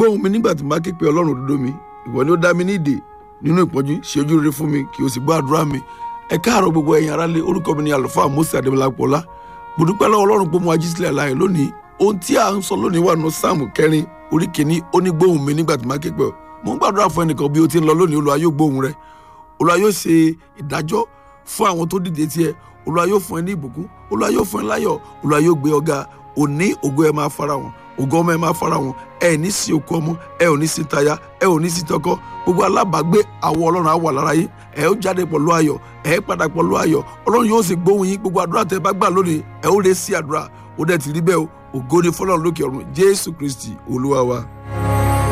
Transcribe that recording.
gbóhùn mi nígbà tí mo bá ké pe ọlọ́run òdodo mi ìwọ ni ó dá mi ní ìdè nínú ìpọ́njú ṣe ojú rere fún mi kí o sì gbọ́ àdúrà mi ẹ káàárọ̀ gbogbo ẹ̀yin aráalé orúkọ mi ni àlùfáà Mósè Adébọlápọ̀lá mo dúpẹ́ lọ́wọ́ ọlọ́run pé mo wá jí sílẹ̀ láàyè lónìí ohun tí à ń sọ lónìí wà nù sáàmù kẹrin orí kìíní ó ní gbóhùn mi nígbà tí mo bá ké pe ọ mo ń gbàdúrà fún ẹnìkan bí o ti ń lọ lónìí Olúwa yóò gbóhùn rẹ Olúwa yóò ṣe ìdájọ́ fún àwọn tó dìde tiẹ̀ Olúwa yóò fún ẹ ní ìbùkún Olúwa yóò fún ẹ láyọ̀ Olúwa yóò gbé ọ̀gá òní ògo ẹ máa fara wọn ògo ọmọ ẹ máa fara wọn ẹ ní sí okú ọmọ ẹ ò ní sí táyà ẹ ò ní sí tọkọ gbogbo alábàágbé àwọ Ọlọ́run á wà lára yín ẹ ó jáde pẹ̀lú ayọ̀ ẹ padà pẹ̀lú ayọ̀ Ọlọ́run yóò sì gbóhùn yín gbogbo àdúrà tẹ́ bá gbà lónìí ẹ ó lè sí àdúrà ó dẹ̀ ti rí bẹ́ẹ̀ o ògo ni fọ́lọ́run lókè ọ̀run Jésù Kristi Olúwa wa.